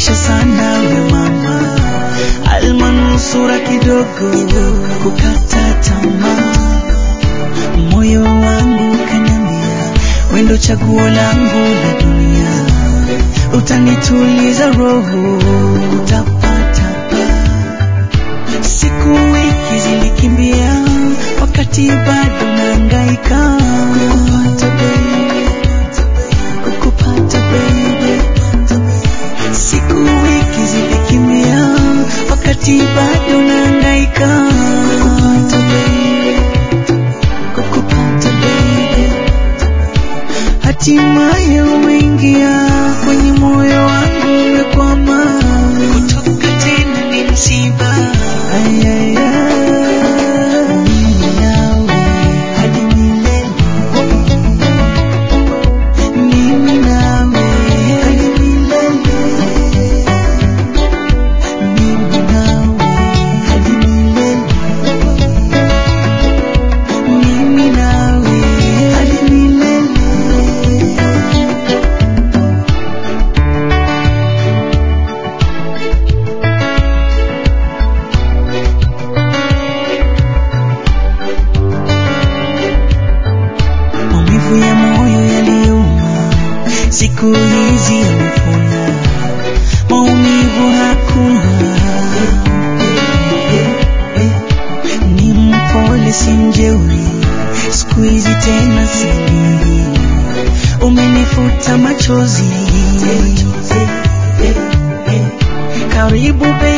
umenifurahisha sana we mama, almanusura kidogo kukata tamaa, moyo wangu kaniambia wendo chaguo langu la dunia, utanituliza roho, utapata pa siku wiki zilikimbia, wakati bado naangaika kukupata baby, kukupata baby. Siku wiki zilikimbia, wakati bado naangaika kukupata baby, kukupata baby. Hatimaye umeingia kwenye moyo wangu, umekwama kutoka tena ni msiba. Ay, ay, ay. Mimi nawe hadi milele, mimi nawe hadi milele, mimi nawe hadi milele, mimi nawe hadi milele. maumivu ya moyo yaliuma, siku hizi yamepona, maumivu hakuna. Ni mpole si mjeuri, siku hizi tena silii, umenifuta machozi. Karibu baby